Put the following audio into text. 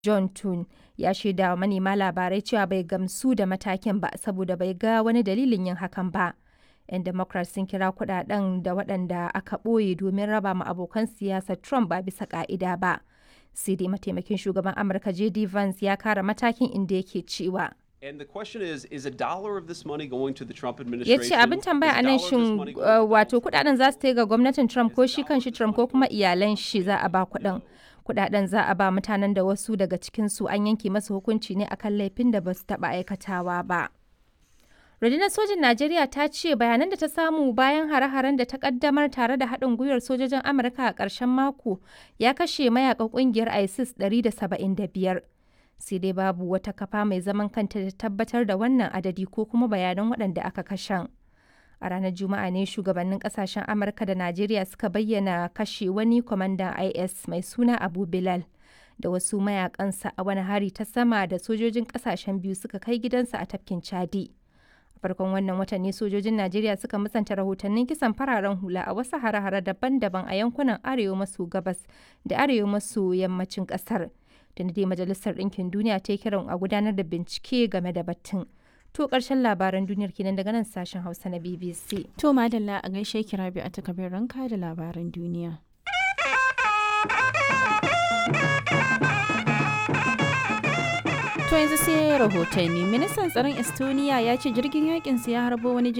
John Thune ya shaida wa manema labarai cewa bai gamsu da matakin ba saboda bai ga wani dalilin yin hakan ba. 'Yan Democrat sun kira kudaden da waɗanda aka ɓoye domin raba ma abokan siyasar Trump ba bisa ka'ida ba. Sai dai mataimakin shugaban Amurka JD Vance ya kara matakin inda yake cewa. And the question is, is a dollar of this money going to the Trump ya administration? ce abin tambaya a nan shin uh, wato kudaden za su ta ga gwamnatin trump ko shi kanshi trump ko kuma iyalan shi za a ba kudin kudaden za a ba mutanen da wasu daga cikinsu an yanke masa hukunci ne akan laifin da ba su taba aikatawa ba rundunar sojin najeriya ta ce bayanan da ta samu bayan hare-haren da ta kaddamar tare da haɗin gwiwar sojojin amurka a ƙarshen mako ya kashe mayakan ƙungiyar isis 175 sai dai babu wata kafa mai zaman kanta da tabbatar da wannan adadi ko kuma bayanan waɗanda aka kashen. A ranar Juma'a ne shugabannin kasashen Amurka da Najeriya suka bayyana kashe wani kwamandan IS mai suna Abu Bilal da wasu mayakansa a wani hari ta sama da sojojin kasashen biyu suka kai gidansa a tafkin Chadi. A farkon wannan watan ne sojojin Najeriya suka musanta rahotannin kisan fararen hula a wasu hare-hare daban-daban a yankunan arewa maso gabas da arewa maso yammacin kasar. da dai majalisar ɗinkin duniya ta yi kiran a gudanar da bincike game da batun. To ƙarshen labaran duniyar kenan daga nan sashen Hausa na BBC. To madalla a gaishe kira biyu a takabin ranka da labaran duniya. To yanzu sai rahotanni ministan tsaron Estonia ya ce jirgin yakin ya harbo wani